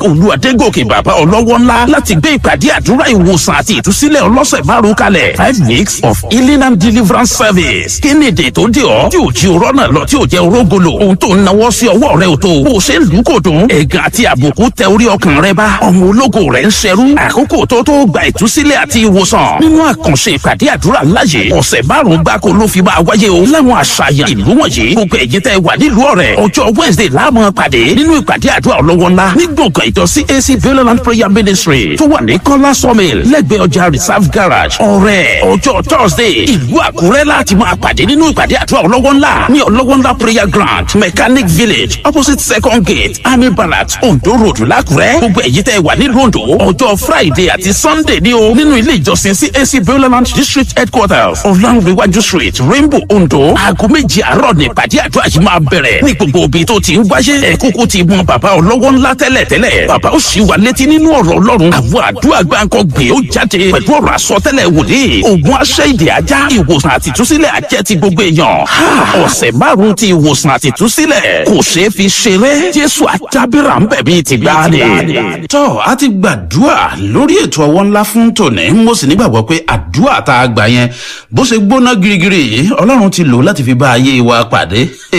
olú adégòkè bàbá ọlọ́wọ́ ńlá láti gbé ìpàdé àdúrà ìwòsàn àti ìtúsílẹ̀ ọlọ́sẹ̀ márùn kalẹ̀ five weeks of healing and deliverance service kí ni èdè tó dé ọ tí ò jí orọ́ náà lọ tí ò jẹ́ orógolo ohun tó ń nawọ́ sí ọwọ́ rẹ ò tó bó o ṣe ń lù kò dùn ẹ̀gàn àti àbùkù tẹ orí ọkàn rẹ bá ọmọ ológo rẹ ń ṣerú àkókò tó tó gba ìtúsílẹ̀ àti ìwòsàn nínú àkànṣe ìpàdé àdúrà láyé ọ̀sẹ̀ márùn-ún gbáko ló fi máa wáyé o láwọn àṣàyàn ìlú wọ̀nyí gbogbo ẹ̀yin tẹ́ wà nílùú ọ̀rẹ́ ọjọ́ wednesday láàmú pàdé nínú ìpàdé àdúrà ọlọ́wọ́ ńlá ní gbọ̀ngàn ìjọ cac beuland prayer ministry tó wà ní kọ́lá sawmill lẹ́gbẹ̀ẹ́ ọjà reserve garage ọ̀rẹ́ ọjọ́ thursday ìlú àkúrẹ́ láti máa pàdé nínú ìpàdé àdúrà ọlọ́wọ́ ńlá ní ọlọ́wọ́ ńlá prayer ground mechanic village opposite second gate army barracks ondo road lákúrẹ́ gbogbo ẹ̀yin tẹ́ wà nílùú ondo ọjọ́ friday àti sunday ní o nínú ilé ìjọsìn cac beuland district headquarters ọ̀làǹrẹ̀wájú street rainbow ondo aago méjì àárọ̀ ní ìpàdé àdúrà yìí máa bẹ̀rẹ̀ ní gbogbo òbí tó ti ń wáyé ẹ̀kúkú ti mọ bàbá ọlọ́wọ́ ńlá tẹ́lẹ̀ tẹ́lẹ̀ bàbá ó sì wà létí nínú ọ̀rọ̀ ọlọ́run àwọn àdúrà gbáǹkọ gbé ó jáde pẹ̀lú ọ̀rọ̀ àsọtẹ́lẹ̀ wòlíì ògùn aṣẹ́ ìdè ajá ìwòsàn àtìtúsílẹ̀ ajẹ́ ti gbogbo èèyàn ọ̀sẹ̀ márùn-ún ti ìwòsàn àtìtúsílẹ̀ kò ṣeé fi ṣeré jésù àjábìrà ń bẹ̀ bíi ti gbáàdì. tọ́ a ti gbàdúrà lórí ètò ọwọ́ ńlá fún tòní mo sì nígbàgbọ́ pé àdúrà tá a gbà yẹn bó ṣe gbóná girigiri yìí ọlọ́run ti lò láti fi bá ayé wa pàdé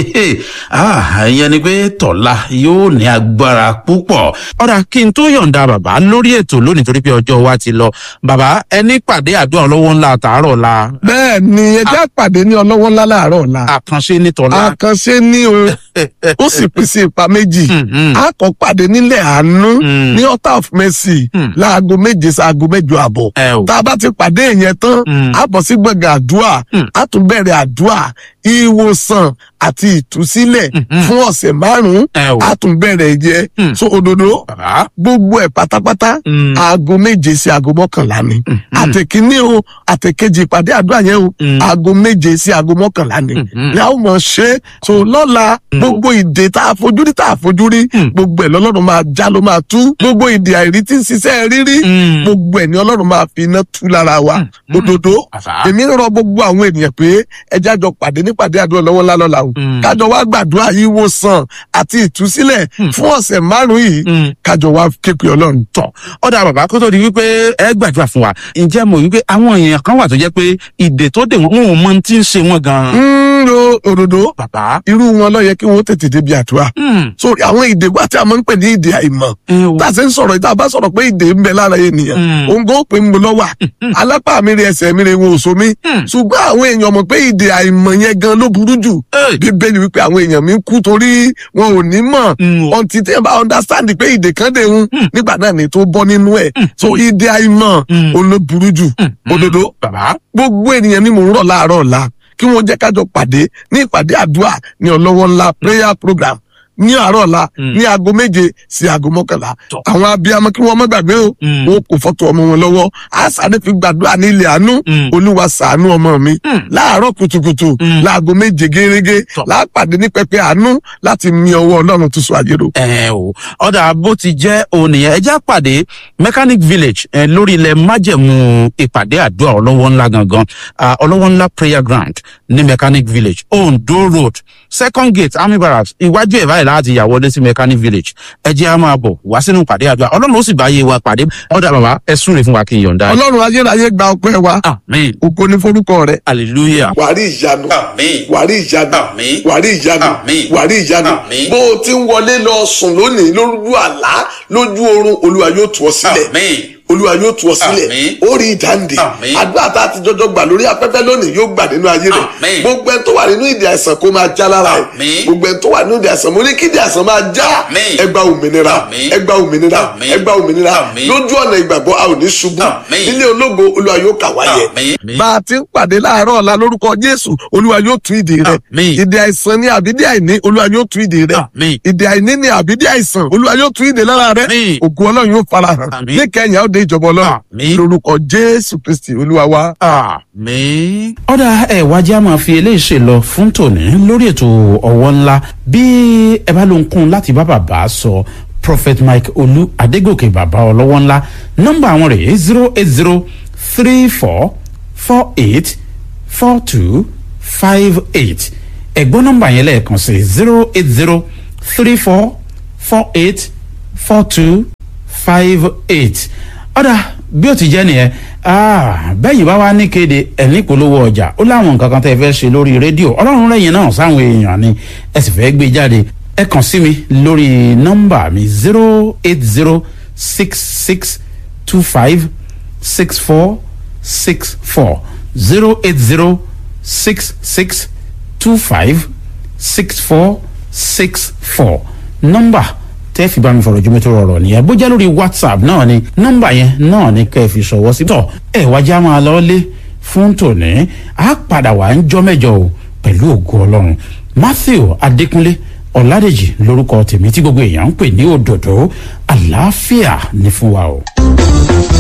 ìyẹn ni pé tọ̀la yóò ní agbára púpọ̀. ọ̀rà kí n tó yọ̀ǹda bàbá lórí ètò lónìí torí pé ọjọ́ wa ti lọ bàbá ẹni pàdé àdúrà ọlọ́wọ́ ńlá tààrọ̀ la. bẹ́ẹ̀ ni ẹjẹ́ àpàdé ní ọlọ́wọ́ ńlá láàárọ̀ ọ̀la. àkànṣe ní tọ́lá. àkànṣe ní o ó sì pín sí ipa méjì a kò pàdé nílẹ̀ àánú ní altar of mercy láago méje sáago mẹ́jọ àbọ̀ tá a bá ti pàdé yẹn tán a bọ̀ sí gbọ̀ngàn àdúrà a tún bẹ̀rẹ̀ àdúrà ìwòsàn àti ìtúsílẹ̀ fún ọ̀sẹ̀ márùn-ún a tún bẹ̀rẹ̀ yẹ so òdodo gbogbo ẹ̀ pátápátá aago méje sí aago mọ́kànlá ni àtẹ̀kíní o àtẹ̀kejì ìpàdé àdúrà yẹn o aago méje sí aago mọ́kànlá ni ni a ó mọ̀ ṣe so lọ́la gbogbo ìdè tá a fojú rí tá a fojú rí gbogbo ẹ̀ lọ́lọ́run máa já ló máa tú gbogbo ìdè àìrí tí ń ṣiṣẹ́ rírí gbogbo ẹ̀ ni ọlọ́run máa fi iná tú lára wa òdodo èmi ń rọ gbogbo àwọn ènìyàn pé ẹjẹ́ àjọ pàdé nípàdé àdúrà lọ́wọ́ ńlá lọ́la o kájọ wá gbàdúrà yìí wò sàn àti ìtúsílẹ̀ fún ọ̀sẹ̀ márùn-ún yìí kájọ wá képe ọlọ́run tọ̀. ọ̀dà bàbá kó tó di wípé ẹ gbàdúrà fún wa ǹjẹ́ mo wípé àwọn èèyàn kan wà tó jẹ́ pé ìdè tó dè wọ́n wọn ò mọ tí ń ṣe wọ́n gan-an. ń ro òdodo bàbá irú wọn lọ yẹ kí wọn tètè débi àdúrà so àwọn ìdè wa tí a máa ń pè ní ìdè àìmọ̀ tá a ṣe ń sọ̀rọ̀ ìta bá sọ̀rọ̀ pé ìdè ń bẹ lára ènìyàn òun kò pè ń bọ lọ́wà alápá mi rí ẹsẹ̀ mi rí wọn ò so mi ṣùgbọ́n àwọn èèyàn mọ̀ pé ìdè àìmọ̀ yẹn gan ló burú jù bíbélì wípé àwọn èèyàn mi ń kú torí wọn ò ní mọ̀ ọ̀ntì tí ẹ bá understand pé ìdè kan dé ń nígbà náà ni tó bọ́ nínú ẹ̀ so ìdè àìmọ̀ òun ló burú jù òdodo gbogbo ènìyàn ni mò ń rọ̀ láàárọ̀ ọ̀la kí wọ́n jẹ́ kájọ pàdé ní ìpàdé àdúrà ní ọlọ́wọ́ ńlá prayer program ní àárọ̀ ọ̀la ní aago méje sí aago mọ́kànlá àwọn abiyamọ kí wọ́n má gbàgbé o wọn kò fọ́tò ọmọ wọn lọ́wọ́ àṣàdé fi gbàdúrà ní ilẹ̀ àánú olúwa ṣàánú ọmọ mi láàárọ̀ kùtùkùtù láago méje gẹ́gẹ́ láàpàdé ní pẹpẹ àánú láti mi ọwọ́ ọlọ́run tó so àjèrò. ẹ o ọ̀dà bó ti jẹ́ òun nìyẹn ẹ já pàdé mechanic village ẹ lórí ilẹ̀ májẹ̀mú ìpàdé àdúrà ọlọ́wọ́ ńlá gangan ọlọ́wọ́ ńlá prayer ground ní mechanic village ondo road second gate army barracks iwájú ẹ̀ báyìí láti yà wọlé sí mechanic village ẹ jẹ́ á máa bọ̀ wá sínú pàdé àdúrà ọlọ́run ó sì bá yé wa pàdé ọ̀dà bàbá ẹ súnre fún wa kí n yọ̀ǹda. ọlọ́run ayérayé gba ọpẹ́ wa amen ògo ní forúkọ rẹ. hallelujah. wàrí ìyanu Àmín. wàrí ìyanu Àmín. wàrí ìyanu Àmín. wàrí ìyanu Àmín. bó o ti ń wọlé lọ sùn lónìí lójú àlá lójú oorun olúwa yóò tú ọ sílẹ̀ amen olúwa yóò tú ọ sílẹ̀ Àmín. ó rí ìdáǹdè Àmín. àdúrà tá a ti jọjọ gbà lórí afẹ́fẹ́ lónìí yóò gbà nínú ayé rẹ̀ Àmín. gbogbo ẹni tó wà nínú ìdí àìsàn kó máa já lára ẹ̀ Àmín. gbogbo ẹni tó wà nínú ìdí àìsàn mo ní kí ìdí àìsàn máa já Àmín. ẹ gba òmìnira Àmín. ẹ gba òmìnira Àmín. ẹ gba òmìnira Àmín. lójú ọ̀nà ìgbàgbọ́ a ò ní ṣubú Àmín. nílé ológo olúwa yóò kà wáyé Àmín. bá a ti ń pàdé láàárọ̀ ọ̀la lórúkọ jésù olúwa yóò tú ìdè rẹ̀ Àmín. ìdè àìsàn ní àbídí àìní olúwa yóò tú ìdè rẹ̀ Àmín. ìdè àìní ní àbídí àìsàn olúwa yóò tú ìdè lára rẹ̀ Àmín. ògo ọlọ́run yóò farahàn Àmín. ní kẹ́yìn ó dé ìjọba ọlọ́run Àmín. lórúkọ jésù kristi olúwa wa. àmín. ọ̀dà ẹ̀ wá jẹ́ máa fi eléyìí ṣe lọ fún tòní lórí ètò ọ̀wọ́ ńlá bí ẹ bá ló ń kún láti bá bàbá sọ prophet mike olú adégòkè bàbá ọlọ́wọ́ ńlá nọ́mbà àwọn rèé zero eight zero three four four eight four two five eight ẹ̀gbọ́n nọ́mbà yẹn lẹ́ẹ̀kan sí zero eight zero three four four eight four two five eight ọ̀dà bí ó ti jẹ́ nìyẹn bẹ́yìn bá wá ní kéde ẹ̀ní polówó ọjà ó láwọn nǹkan kan tẹ́ ẹ fẹ́ ṣe lórí rédíò ọlọ́run lẹ́yìn náà sáwọn èèyàn ni ẹ sì fẹ́ gbé jáde ẹ kàn sí mi lórí nọ́mbà mi zero eight zero six six two five six four six four zero eight zero six six two five six four six four nọ́mbà tẹ́ fi bá mi fọ̀rọ̀ jùmọ̀ tó rọrọ̀ nìyẹn bó jẹ́ lórí whatsapp náà ni nọ́mbà yẹn náà ni kẹ́ ẹ fi ṣọwọ́ sí. tọ́ ẹ wájà máa lọ lé fún tòní á padà wà ń jọ́ mẹ́jọ o pẹ̀lú ògo ọlọ́run matthew adékúnlé ọ̀làdèjì lórúkọ tèmi tí gbogbo èèyàn ń pè ní òdòdó àlàáfíà ní fún wa o.